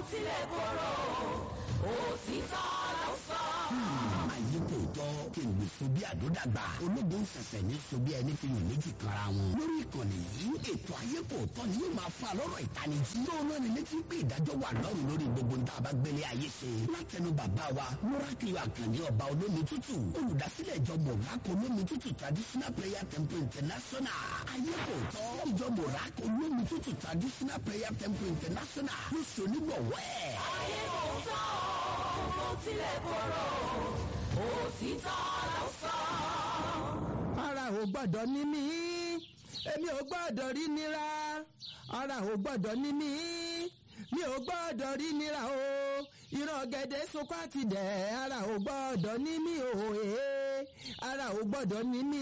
tilẹ̀ korò òtítọ́ ló sọ. ayé kò tọ́ kí n lè so bí àdódàgbà ológun fẹ̀fẹ̀ ní so bí ẹni fi yàn méjì kanra wọn. lórí ìkànnì yìí ètò ayé kò tọ́ ni yóò máa fa lọ́rọ̀ ìtanijí. yóò náà ní létí pé ìdájọ́ wà lọ́rùn lórí gbogbo ń tá a bá gbélé ayé ṣe. látẹnu bàbá wa múrákìlì àkànní ọba olómi tútù olùdásílẹ̀ ìjọ mọ̀rákò olómi tútù traditional prayer temple international. ayé kò tọ́ ìjọ mọ̀rákò olómi tútù traditional prayer temple international ló ṣe onígbọ̀wọ́ ẹ̀. ayé kò tọ́ kò tilẹ̀ korò òtítọ́ ló sọ. ara ò gbọ́dọ̀ ní mí èmi ò gbọ́dọ̀ rí nira ara ò gbọ́dọ̀ ní mí mi ò gbọ́dọ̀ rí nira o ìran gẹ̀dẹ̀ sunkún àti dẹ̀ ara ò gbọ́dọ̀ ní mí o ee ara ò gbọ́dọ̀ ní mí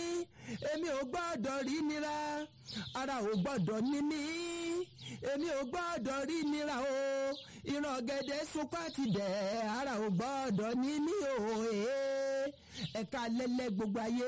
èmi ò gbọ́dọ̀ rí nira ara ò gbọ́dọ̀ ní mí èmi ò gbọ́dọ̀ rí nira o ìran gẹ̀dẹ̀ sunkún àti dẹ̀ ara ò gbọ́dọ̀ ní mí o ee ẹ̀ka lẹ́lẹ́ gbogbo ayé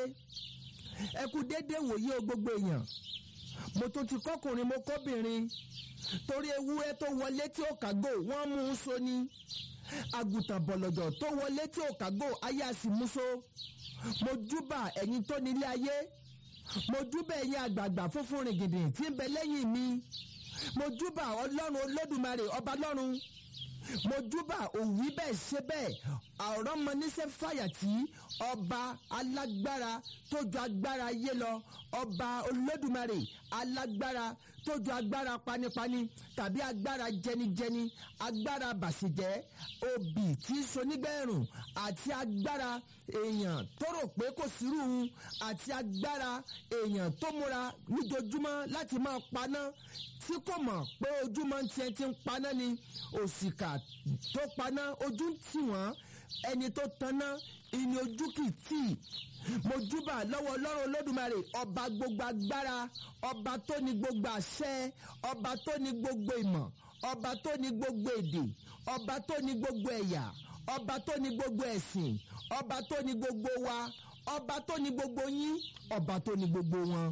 ẹ kú déédéé wòye o gbogbo èèyàn mo tún ti kọkùnrin mo kóbìnrin torí ewúrẹ́ tó wọlé tí ó kàgò wọ́n mú un so ni àgùntàn bọ̀lọ̀jọ̀ tó wọlé tí ó kàgò ayé àsì mú so mo júbà ẹ̀yin tó nílé ayé mo júbà ẹ̀yin àgbààgbà funfun rìngìndìn tí ń bẹ lẹ́yìn mi mo júbà ọlọ́run olódùmarè ọba lọ́run mo júbà òwí bẹ́ẹ̀ ṣe bẹ́ẹ̀ àwòrán mọ níṣẹ́ fàyàtì ọba alágbára tó ju agbára ayé lọ ọba olódùmarè alágbára tó ju agbára panipani tàbí agbára jẹnijẹni agbára bàṣẹjẹ obì tí í sonígbẹ̀rùn àti agbára èèyàn tó rò pé kò sírù un àti agbára èèyàn tó múra níjojúmọ́ láti máa paná tí kò mọ̀ pé ojúmọ́ tiẹ̀ ti ń paná ni òṣìkà tó paná ojú ń tì wọ́n ẹni tó tanná ìní ojú kì í tì mo júbà lọ́wọ́ ọlọ́run olódùmarè ọba gbogbo agbára ọba tó ní gbogbo àṣẹ ọba tó ní gbogbo ìmọ̀ ọba tó ní gbogbo èdè ọba tó ní gbogbo ẹ̀yà ọba tó ní gbogbo ẹ̀sìn ọba tó ní gbogbo wa ọba tó ní gbogbo yín ọba tó ní gbogbo wọn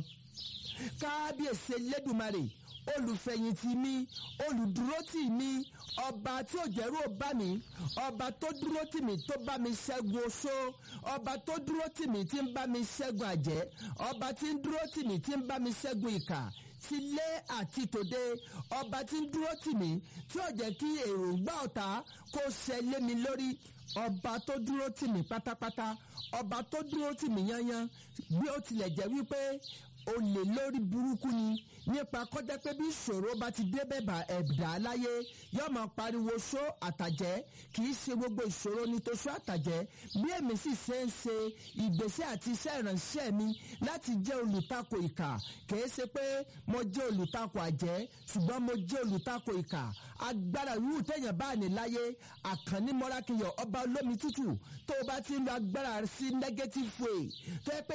kábíyèsí elédùmarè olùfẹ̀yìntì mi olùdúrótì mi ọba tí ò jẹ́rú ò bá mi ọba tó dúró tì mí tó bá mi ṣẹ́gun oṣó ọba tó dúró tì mí tí ń bá mi ṣẹ́gun àjẹ́ ọba tí ń dúró tì mí tí ń bá mi ṣẹ́gun ìkà tilé àti tòde ọba tí ń dúró tì mí tí ò jẹ́ kí èròǹgbà ọ̀tá kó ṣẹ lé mi lórí ọba tó dúró tì mí pátápátá ọba tó dúró tì mí yányán bí ó tilẹ̀ jẹ́ wípé olè lórí burúkú ni nípa kọjá pé bí ìṣòro bá ti dé bẹ́ẹ̀ ẹ̀dá láyé yóò máa pariwo ṣó àtàjẹ́ kì í ṣe gbogbo ìṣòro ní tó ṣó àtàjẹ́ bí èmi sì ṣe ń ṣe ìgbésẹ̀ àti iṣẹ́ ìránṣẹ́ mi láti jẹ́ olùtakò ìkà kìí ṣe pé mo jẹ́ olùtakò àjẹ́ ṣùgbọ́n mo jẹ́ olùtakò ìkà agbára ìwú téèyàn bá ní láyé àkànní mọ́rákìyọ̀ ọba olómi tútù tó o bá ti ń lo agbára sí negative way tó yẹ pé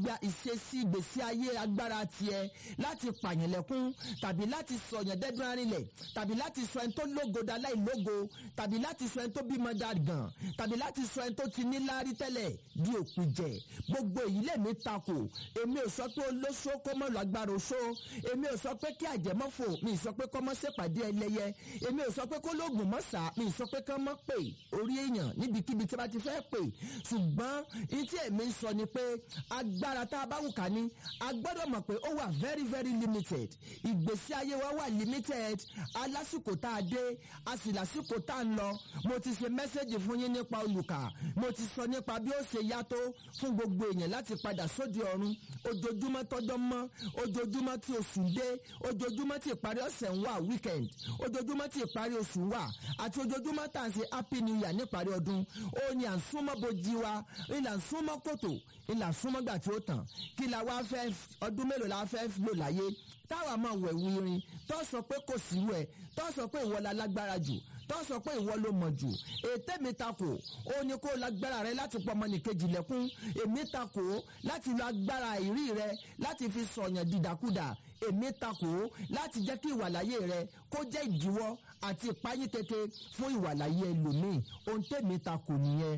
ìṣesí ìgbésí ayé agbára tiẹ̀ láti pààyàn lẹ́kún tàbí láti sọ̀yàn dẹ́dún arinlẹ̀ tàbí láti sọ ẹni tó lógo da láì lógo tàbí láti sọ ẹni tó bímọ da gàn tàbí láti sọ ẹni tó ti ní láárí tẹ́lẹ̀ di òkú jẹ gbogbo èyí lèmi takò èmi ò sọ pé olóṣó kó mọ̀ lágbára oṣó èmi ò sọ pé kí àjẹmọ́fò mi sọ pé kọ́ mọ́ ṣèpàdé ẹlẹ́yẹ èmi ò sọ pé kó lóògùn mọ́ sá mi sọ pé kán mọ́ pè orí èèyàn níbikíbi tí a bá ti fẹ́ pè ṣùgbọ́n ní tí èmi ń sọ ni pé agbára tá a bá wù ká ní a gbọ́dọ̀ mọ̀ pé ó wà very very limited ìgbésí ayé wa wà limited alásìkò tá a dé a sì lásìkò tá a ń lọ mo ti ṣe mẹ́sẹ̀gì fún yín nípa olùkà mo ti sọ nípa bí ó ṣe yàtọ̀ fún gbogbo èèyàn láti padà sóde ọ̀run ojoojúmọ́ tọ́jọ́ mọ́ ojoojúmọ́ tí oṣù dé ojoojúmọ́ tí ìparí ọ̀sẹ̀ ń wà weekend ojoojúmọ́ tí ìparí oṣù wà àti ojoojúmọ́ tá à ń ṣe happy new year níparí ọdún ó ní à ń súnmọ́ bojì wa ìlà ń súnmọ́ kòtò ìlà ń súnmọ́ gbà tí ó tàn kí la wá fẹ́ ọdún mélòó la fẹ́ lò láyé táwa máa wẹ̀ wírin tó sọ pé kò sí wẹ̀ tó sọ pé ìwọ la lágbára jù tó sọ pé ìwọ ló mọ̀ jù ètè mi takò ó ní kó lágbára rẹ láti pọ̀ ọmọnìkejì lẹ́kún èmi takò láti lo agbára ìrí rẹ láti fi sọ̀yàn dìdàkudà èmi takò láti jẹ́ kí ìwàláyé rẹ kó jẹ́ ìdíwọ́ àti ìpáyín keke fún ìwàláyé ẹlòmíì ohun tèmi takò nìyẹn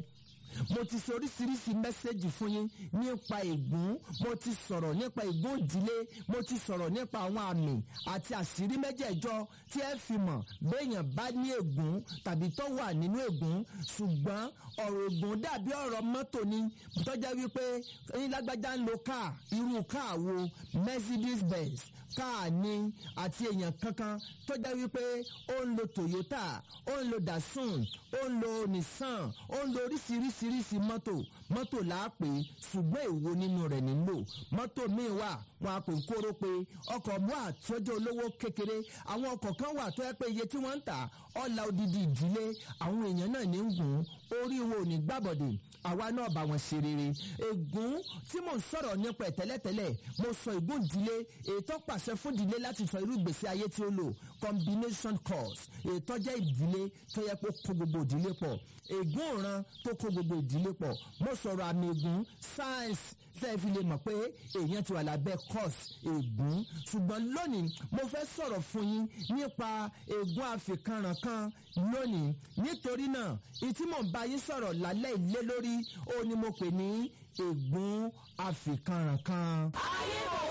mo ti sọ oríṣiríṣi mẹ́sẹ̀gì fún yín nípa ègún mo ti sọ̀rọ̀ nípa ègún ìdílé mo ti sọ̀rọ̀ nípa àwọn àmì àti àṣírí mẹ́jẹ̀ẹ̀jọ tí ẹ fi mọ̀ béèyàn bá ní ègún tàbí tó wà nínú ègún ṣùgbọ́n ọ̀rọ̀ ègún dàbí ọ̀rọ̀ mọ́tò ni tọ́jà wípé ẹyin lágbájá ń lo káà irú káà wo Mercedes Benz káà ni àti èèyàn kankan tó jẹ́ wípé ó ń lo Toyota ó ń lo Datsun ó ń lo Nissan ó ń lo oríṣiríṣiríṣi mọ́tò mọ́tò láàpè ṣùgbọ́n èwo nínú rẹ̀ nílò mọ́tò míì wà wọn a pè ń kóró pé ọkọ̀ mú àtọ́jọ́ olówó kékeré àwọn ọkọ̀ kan wà tó yẹ pé iye tí wọ́n ń tà ọ̀la odidi ìdílé àwọn èèyàn náà ní ń gùn orí wo ò ní gbàbọ̀dè àwa náà bá wọn ṣe rere ègún tí mò ń sọ̀rọ̀ nípa ẹ̀ tẹ́lẹ̀tẹ́lẹ̀ mo sọ ègún ìdílé ètò pàṣẹ fún ìdílé láti sọ irú ìgbésí ayé tí ó lò combination cause ètò jẹ́ ìdílé tó yẹ kó kó gbogbo ìdílé pọ̀ ègún òran tó kó gbogbo ìdílé pọ̀ mo sọ̀rọ̀ àmì ègún science tẹ́ ẹ fi lè mọ̀ pé èèyàn ti wà lábẹ́ cause ègún ṣùgbọ́n lónìí mo fẹ́ sọ̀rọ̀ fún yín nípa ègún àfikànrànkan lónìí nítorí náà ìtí mò ń bá yín sọ̀rọ̀ lálẹ́ ilé lórí ó ní mo pè ní ègún àfikànrànkan. ayé kò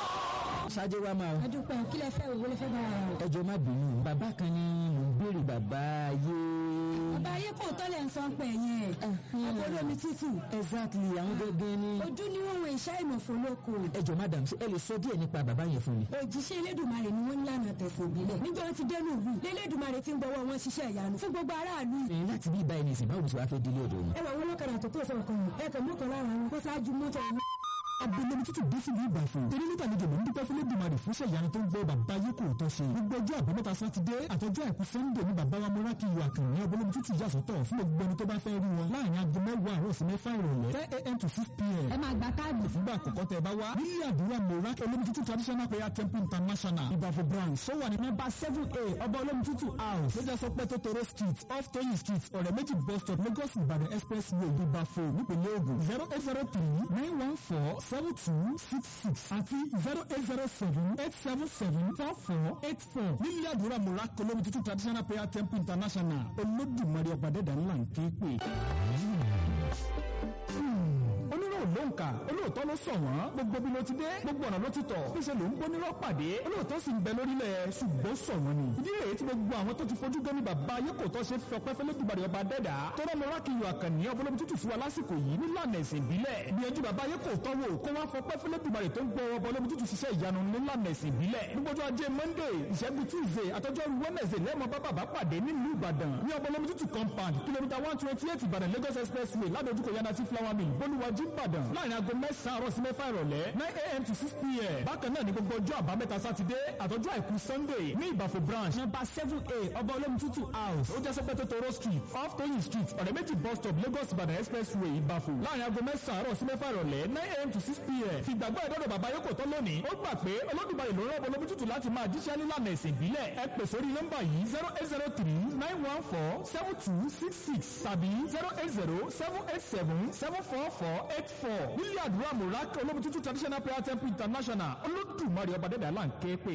tán. ṣáájú wa máa o. adúpẹ́ kí lẹ fẹ́ òwe lẹ fẹ́ bá ara rẹ̀. ẹjọ́ má bínú bàbá kan ni mò ń béèrè bàbá ayé. bàbá ayé kò tọ́lẹ̀ ń sọ pé yẹn àbọ̀dọ̀ mi tútù exactly àwọn gẹ́gẹ́ ni. ojú ni wọ́n wọ iṣẹ́ ìmọ̀fó lóko ẹjọ́ madam ṣé ẹ lè sọ díẹ̀ nípa bàbá yẹn fún mi. òjíṣẹ́ elédùnmarè ni wọ́n ń lànà tẹ̀sán ìbílẹ̀ níjọ́ wọn ti dẹnu ìlú lélédùnmarè ti ń gbọ́wọ́ wọn ṣiṣẹ́ ìyanu fún gbogbo aráàlú ẹ̀yin láti bí ibà ẹni ìsìn báwo ni sọ wá fẹ́ délé ọ̀dọ̀ wọn. ẹ wà wọn lọ́kadà tó tó fẹ́ ọkàn yìí ẹ kàn mú kan lára wọn kó ṣáájú mọ́tò yìí. abẹ́lẹ́mi tútù dé sílùú ìbàfọ̀ torí nígbà méjì ló ń dúpẹ́ fún lẹ́dùnmarè fún ṣẹ̀yánu tó ń gbọ́ bàbá yìí kò tó ṣe gbogbo ọjọ́ àbámẹ́ta sátidé àtọjọ́ àìkú sẹ́ńdẹ̀ ní bàbá wa mọ́rákì ìwà kàní abẹ́lẹ́mi tútù yà sọ́tọ̀ fún gbogbo ẹni tó bá fẹ́ rí wọn láàrin aago mẹ́wàá àárọ̀ sí mẹ́fà ìrọ̀lẹ́ ten a.m. to six p.m. ẹ máa gba káàdì fúngbà àkọ́kọ́ tẹ bá wá nílé àdúrà mọ́rákì olómi tútù traditional prayer temple international ìbàfọ̀ branch sọ́wà ní nọ́mbà seven a ọba olómi tútù house lójà sọ pé tótóró street off toyin street ọ̀rẹ́ méjì bus stop lagos ìbàdàn expressway ìbàfọ̀ nípìnlẹ̀ ògùn zero eight zero three nine one four seven two six six àti zero eight zero seven eight seven seven four four eight four nílé àdúrà mọ́rákì olómi tútù traditional prayer temple international olódùmarè ọ̀bàdẹ́dà ńlá ń ké pè onírò ló ń kà olóòótọ́ ló sọ wọ́n gbogbo bí ló ti dé gbogbo ọ̀nà ló ti tọ̀ níṣẹ́ ló ń bó nírọ̀ pàdé olóòótọ́ sì ń bẹ lórílẹ̀ ṣùgbọ́n sọ wọ́n ni. ìdí rèé tí gbogbo àwọn tó ti fojú gan ni bàbá ayé kò tọ́ ṣe fi ọpẹ́ fẹ́lẹ́ dùbàdì ọba dẹ́dà tó rọ́ lọ́wọ́ kí iyọ̀ àkànní ọbọ̀lọ́mù tútù sí wa lásìkò yìí nílànà ẹ̀sìn ìbílẹ̀ gbìyànjú bàbá ayé kò tọ́ wò kó wá fọpẹ́ fẹ́lẹ́ dùbàdì tó ń gbọ́ ọbọ̀lọ́mù tútù ṣiṣẹ́ ìyanu nílànà ẹ̀sìn ìbílẹ̀ gbogbo ajé monday ìṣẹ́gun tuesday àtọ́jọ́rú wednesday lẹ́mọ̀ bá bàbá pàdé nílùú ìbàdàn ní ọbọ̀lọ́mù tútù compound kìlómítà one twenty eight ìbàdàn lagos expressway ládojúkọ yanati flower mill bolúwàjú ìbàdàn láàrin aago mẹ́sàn-án àárọ̀ sí mẹ́fà ìrọ̀lẹ́ nine a.m. to six p.m. bákan náà ní gbogbo ọjọ́ àbámẹ́ta sátidé àtọ́jú àìkú sunday ní ìbàfò branch number seven a ọba olómi tútù house ó jẹ́ sọ́pẹ́tò toro street off toyin street ọ̀rẹ́ méjì bus stop lagos ìbàdàn expressway ìbàfò láàrin aago mẹ́sàn-án àárọ̀ sí mẹ́fà ìrọ̀lẹ́ nine a.m. to six p.m. fìgbàgbọ́ ìdọ́dọ̀ bàbá yókò tán lónìí ó gbà pé olódùmarè ló rán olómi tútù láti máa jíṣẹ́ nílànà ẹ̀sìn ìbílẹ̀ ẹ pè sórí nọ́mbà yìí zero eight zero three nine one four seven two six six tàbí zero eight zero seven eight seven seven four four eight four nílé àdúrà mùrákì olómi tútù traditional prayer temple international olódùmarè ọba dẹ́dẹ́ àlá ń ké pè.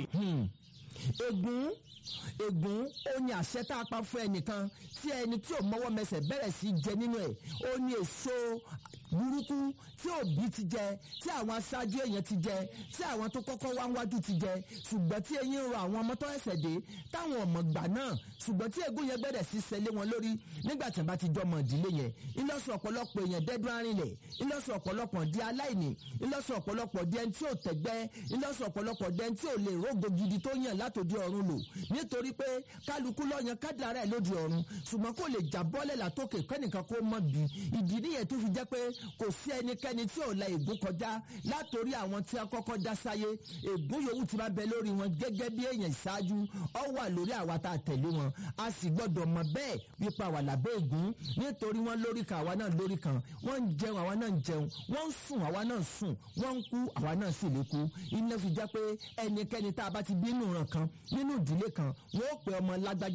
ègún ègún ó ní àṣẹ tá a pa fún ẹnìkan tí ẹni tí ò mọ́wọ́ mẹsẹ̀ bẹ̀rẹ̀ sí jẹ nínú ẹ̀ ó ní èso burúkú tí òbí ti jẹ tí àwọn aṣáájú èèyàn ti jẹ tí àwọn tó kọ́kọ́ wá wájú ti jẹ ṣùgbọ́n tí eyín ń ro àwọn ọmọ tó ẹsẹ̀ dé táwọn ọmọ gbà náà ṣùgbọ́n tí ègún yẹn bẹ̀rẹ̀ sí ṣẹlẹ̀ wọn lórí nígbà tí wọ́n bá ti jọmọ ìdílé yẹn ńlọ́sọ̀ ọ̀pọ̀lọpọ̀ èèyàn dẹ́dún arìnlẹ̀ ńlọ́sọ̀ ọ̀pọ̀lọpọ̀ di aláìní ńlọ́sọ̀ ọ̀pọ̀lọpọ̀ di ẹni tí ò tẹ̀gbẹ́ ńlọ́sọ̀ ọ̀pọ̀lọpọ̀ di ẹni tí ò lè rógo gidi tó yàn látòdì ọ̀run lò nítorí pé kálukú lọ́yàn kádàrá ẹ̀ lóde ọ̀run ṣùgbọ́n kò lè jà bọ́lẹ̀ látòkè kẹ́nìkan kó mọ̀ bí ìdí nìyẹn tó fi jẹ́ pé kò sí ẹnikẹ́ni tí ò la ègún kọjá látòrí àwọn tí a kọ́kọ́ dá sáyé ègún yòówù ti máa bẹ lórí wọn gẹ́gẹ́ bí èèyàn ìṣáájú ọ wà lórí àwa tá a tẹ̀lé wọn a sì gbọ́dọ̀ mọ̀ bẹ́ẹ̀ wípa wà lábẹ́ ègún nítorí wọn lórí kan àwa náà lórí kan wọ́n ń jẹun àwa náà ń jẹun wọ́n ń sùn àwa náà ń sùn wọ́n ń kú àwa náà sì lè kú iná fi jẹ́ pé ẹnikẹ́ni tá a bá ti bí nínú ìran kan nínú ìdílé kan wọ́n ó pe ọmọ lágbájá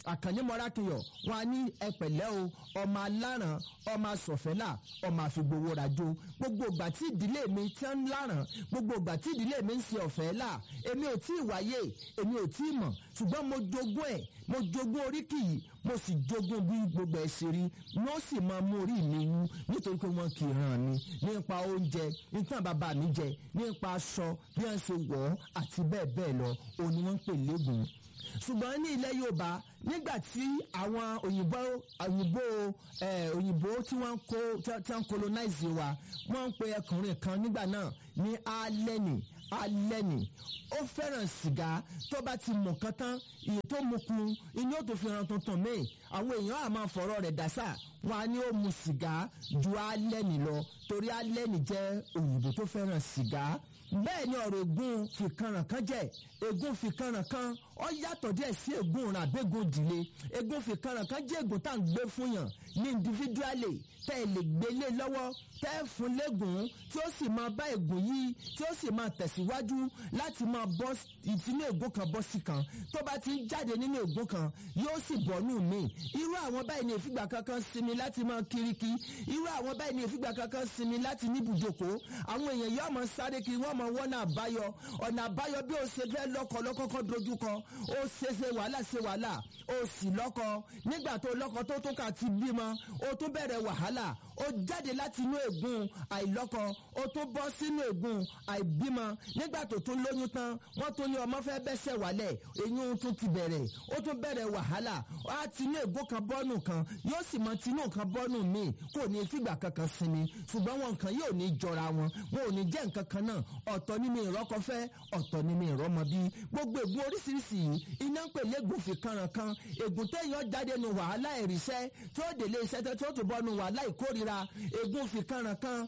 àkànní mọ́rákìyọ̀ wọn á ní ẹpẹ̀lẹ́ o ọmọ aláràn ọmọ asọ̀fẹ́là ọmọ àfigbowó rajo gbogbo ìgbà tí ìdílé mi ti ń láràn gbogbo ìgbà tí ìdílé mi ń ṣe ọ̀fẹ́ là èmi ò tí ì wáyé èmi ò tí ì mọ̀ ṣùgbọ́n mo jogún ẹ̀ mo jogún oríkì yìí mo sì jogún bí gbogbo ẹ̀ ṣe rí ni ó sì máa mú orí mi wú nítorí pé wọ́n kì í ràn mí nípa oúnjẹ nípa bàbá mi jẹ nípa aṣọ bí wọ́n ṣe wọ̀ ọ́ àti bẹ́ẹ̀ bẹ́ẹ̀ lọ òun ni wọ́n ń pè légùn ṣùgbọ́n ní ilẹ̀ yorùbá nígbà tí àwọn òyìnbó òyìnbó ẹ̀ òyìnbó tí wọ́n ń kó tí wọ́n ń colonize wa wọ́n ń pe ẹkùnrin kan nígbà náà ní alẹ́nì alẹ́nì ó fẹ́ràn sìgá tó bá ti mọ̀ kán tán iye tó mu kun inú ó tó fi hàn tuntun míì àwọn èèyàn á máa fọ̀rọ̀ rẹ̀ dásà wọn á ní ó mu sìgá ju alẹ́nì lọ torí alẹ́nì jẹ́ òyìnbó tó fẹ́ràn sìgá bẹ́ẹ̀ ni ọ̀rọ̀ ègún fìkanràn kan jẹ́ ègún fìkanràn kan ó yàtọ̀ díẹ̀ sí ègún òràn àbẹ́gùn ìdílé ègún fìkanràn kan jẹ́ ègún tá à ń gbé fún yàn ní individually tẹ́ ẹ lè gbélé lọ́wọ́ tẹ́ ẹ fún lẹ́gùn tí ó sì máa bá ègún yìí tí ó sì máa tẹ̀síwájú láti máa bọ́ ìtinú ègún kan bọ́ sí kan tó bá ti ń jáde nínú ègún kan yóò sì bọ́ nù mí irú àwọn báyìí ní ìfìgbà kankan sinmi láti máa kiriki irú àwọn báyìí ní ìfìgbà kankan sinmi láti ní ibùjókòó àwọn èèyàn yóò máa sáré kiri wọ́n máa wọ́nà àbáyọ ọ̀nà àbáyọ bí o ṣe fẹ́ lọ́kọ lọ́kọ́kọ́ dojúkọ ó ṣe ṣe wàhálà ṣe wàhálà ó sì lọ́kọ nígbà tó lọ́kọ tó tún kà ti bímọ ó tún bẹ̀rẹ̀ wàhálà ó jáde láti inú ègún àìlọ́kọ ó tún bọ́ sínú ègún àìbímọ nígbà tó tún lóyún tán wọ́n tún ní ọmọ fẹ́ bẹ́sẹ̀ wálẹ̀ eyín tún ti bẹ̀rẹ̀ ó tún bẹ̀rẹ̀ wàhálà á ti inú ègún kan bọ́nù kan yóò sì mọ tinú kan bọ́nù míì kò ní fìgbà kankan sinmi ṣùgbọ́n wọn kan yóò ní jọra wọn wọn ò ní jẹ́ nǹkan kan náà ọ̀tọ̀ ní mi ìrọ́kọfẹ́ ọ̀tọ̀ ní mi ìrọ́mọbí gbogbo ègún oríṣiríṣi yìí iná ń pè lẹ́gùn fi kanran kan ègún téèyàn jáde nu wàhálà ìrìṣẹ́ tí ó délé iṣẹ́ tí ó tún bọ́ nu wàhálà ìkórira ègún fi kanran kan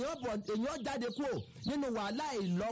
èèyàn jáde kúrò nínú wàhálà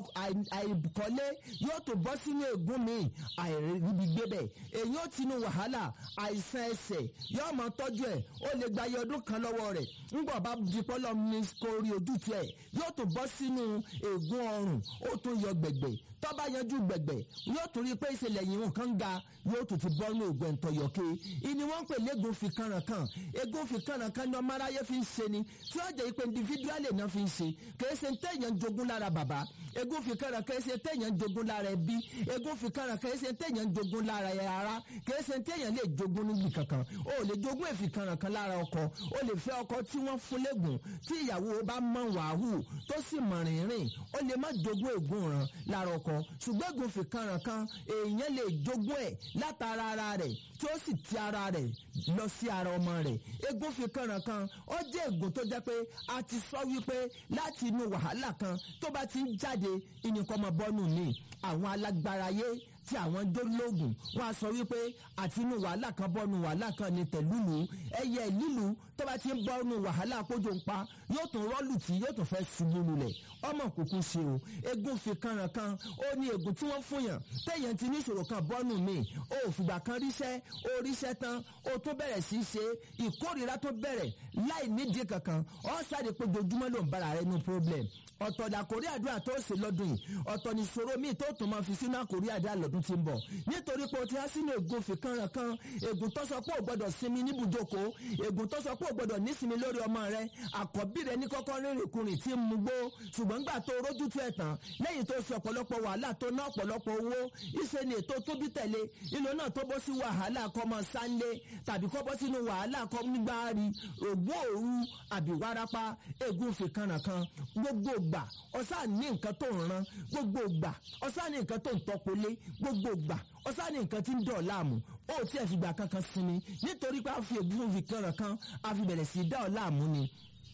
àìkọ́lé yóò tún bọ́ sínú ègún mi àìríbi gbébẹ̀ èèyàn ti nu wàhálà àìsàn ẹsẹ̀ yóò máa tọ́jú ẹ̀ ó lè gba iye ọdún kan lọ́wọ́ rẹ̀ ńgbọ̀ bá di pọ́lọ́ ní kórí ojú tiẹ̀ yóò tún bọ́ sínú ègún ọrùn ó tún yọ gbẹ̀gbẹ̀ tó bá yanjú gbẹ̀gbẹ̀ yóò tún rí i pé ìṣẹ̀lẹ̀ yìí nǹkan ga yóò tún ti bọ́ ní ògbẹ́ ntọ́yọ̀kẹ́ ìní wọ́n ń pè lẹ́gùn fi kànràn kan egun fi kànràn kan ní ọmọ aráyé fi ń ṣe ni tí ó jẹ́ pé individually náà fi ń ṣe kìí ṣe téèyàn jogún lára bàbá egun fi kànràn kìí ṣe téèyàn jogún lára ẹbí egun fi kànràn kìí ṣe téèyàn jogún lára ara kìí ṣe téèyàn lè jogún níbi kankan o lè jogún èfi kànràn kan lára ọkọ o lè fẹ́ ọkọ tí wọ́n fún lẹ́gùn tí ìyàwó bá mọ̀ wàhù tó sì mọ̀ rìnrìn o lè má jogún ègún ràn lára ọkọ ṣùgbọ́n ègún fi kànràn kan èèyàn lè jogún ẹ̀ látara ara rẹ̀ tí ó sì ti ara rẹ̀ lọ sí ara ọmọ rẹ̀ egun fi kànràn kan ó jẹ́ ègún tó jẹ́ pé a ti sọ wípé láti inú wàhálà kan tó bá ti ń jáde ìnìkan ọmọ bọ́nù mi àwọn alágbára yé tí àwọn dólógùn wọn a sọ wípé àti inú wàhálà kan bọ́nu wàhálà kan ní tẹ̀lúlù ẹyẹ lílu tó bá ti ń bọ́nu wàhálà kójó ń pa yóò tún rọ́ọ̀lù tí yóò tún fẹ́ ṣubú lulẹ̀ ọmọ kúkú ṣe o egun fi kanran kan ó ní egun tí wọ́n fún yàn téèyàn ti ní ìṣòro kan bọ́nu mi ó fìgbà kan ríṣẹ́ ó ríṣẹ́ tán ó tún bẹ̀rẹ̀ sí í ṣe ìkórìíra tó bẹ̀rẹ̀ láì nídìí kankan ó sáré pé dojúmọ́ ló ń bára rẹ ní problem ọ̀tọ̀ dàkórí àdúrà tó ṣe lọ́dún yìí ọ̀tọ̀ ní ìṣòro míì tó tún máa fi sínú àkórí àdúrà lọ́dún tí ń bọ̀ nítorí pé o ti há sínú ègún fìkanràn kan ègún tó sọ pé o gbọ́dọ̀ sinmi níbùjókòó ègún tó sọ pé o gbọ́dọ̀ nísinmi lórí ọmọ rẹ àkọ́bí rẹ ní kọ́kọ́ rírìnkùnrin tí ń mugbó ṣùgbọ́n gbà tó rójú tó ẹ̀ tán lẹ́yìn tó ṣe ọ̀pọ̀lọpọ̀ wàhálà tó ná ọ̀pọ̀lọpọ̀ owó ìṣe ni ètò tóbi tẹ̀lé ìlú náà tó bọ́ sí wàhálà kọ́mọ sáńlé tàbí kọ́ bọ́ sínú wàhálà kọ́ nígbàárì ògbó òru àbí wárápá ègún fìkanràn kan gbogbo gbà ọ̀sán ní nǹkan tó ń ran gbogbo gbà ọ̀sán ní nǹkan tó ń tọpolé gbogbo gbà ọ̀sán ní nǹkan tí ń dọ̀ láàmú ó tí ẹ̀ fìgbà kankan sinmi nítorí pé a fi ègún fìkanràn kan a fi bẹ̀rẹ̀ sí í dá ọ̀ láàmú ni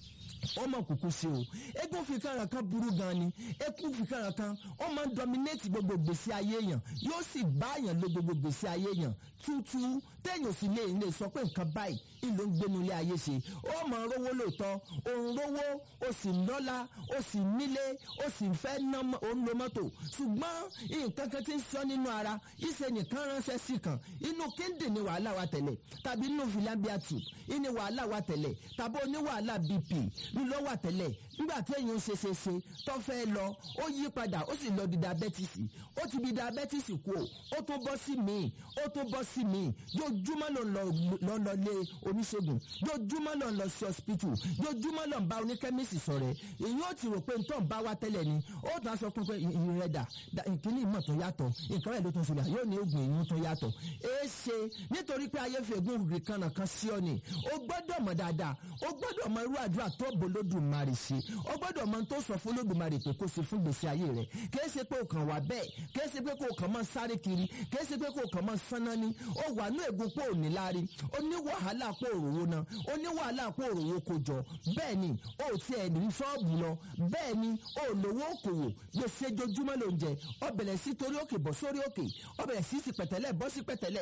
ó mọ̀ kúkú sí o eégún fìkanràn kan burú gan ni eégún fìkanràn kan ó máa ń dominate gbogbo gbèsè ayé yàn yóò sì bá yàn lo gbogbo gbèsè ayé yàn tútú téèyàn sì lè lè sọ pé nǹkan báyìí ìlú ń gbénu ilé ayé ṣe ó mọ̀ ń rówó lóòótọ́ òun rówó ó sì lọ́lá ó sì nílé ó sì fẹ́ ná òun lo mọ́tò ṣùgbọ́n nǹkan kan ti ń sọ nínú ara ìṣe nìkan ránṣẹ́ sí kan inú kíndìn ni wàhálà wa tẹ̀lẹ̀ tàbí inú filambiatu ìní wàhálà wa tẹ̀lẹ̀ tàbí oní wàhálà bp ló wà tẹ́lẹ̀ nígbà tí èyàn ṣe ṣe ṣe tó fẹ́ lọ ó yí padà ó sì lọ di diabetes ó ti di diabetes kú o ó tún bọ́ sí míì ó tún bọ́ sí míì yójúmọ́ ló ń lọ lọ lọ lé oníṣègùn yójúmọ́ ló ń lọ sí hospital yójúmọ́ ló ń bá oníkẹ́mísì sọ̀rẹ́ èyí ó ti rò pé ntọ́ ń bá wa tẹ́lẹ̀ ni ó tún á sọ fún pé ìrìn rẹ̀ dà ìkíní ìmọ̀ tó yàtọ̀ nǹkan rẹ̀ ló tún ṣẹlẹ̀ yóò ní oògùn èyí tó yàtọ̀ èé ṣe nítorí pé ayé fi ègún rì kan nàkan sí ọ ni ó gbọ́dọ̀ mọ̀ dáadáa ó gbọ́dọ̀ mọ irú àdúrà tó bolódùmarè ṣe ó gbọ́dọ̀ mọ tó sọ fún olódùmarè pé kó ṣe fún gbèsè ayé rẹ̀ kìí ṣe pé o kàn wá bẹ́ẹ̀ kìí ṣe pé kó o kàn mọ́ sáré kiri kìí ṣe pé kó o kàn mọ́ sánná ni ó wà ní ègún pé ò ní láárí ó ní wàhálà pé òróró náà ó ní wàhálà pé òróró kò jọ bẹ́ẹ̀ ni ó ti ẹ̀ ní ṣọ́ọ̀bù lọ bẹ́ẹ̀ ni ó lówó òkòwò gbèsè jojúmọ́ ló ń jẹ ó bẹ̀rẹ̀ sí torí òkè bọ́ sórí òkè ó bẹ̀rẹ̀ sí sí pẹ̀tẹ́lẹ̀ bọ́ sí pẹ̀tẹ́lẹ̀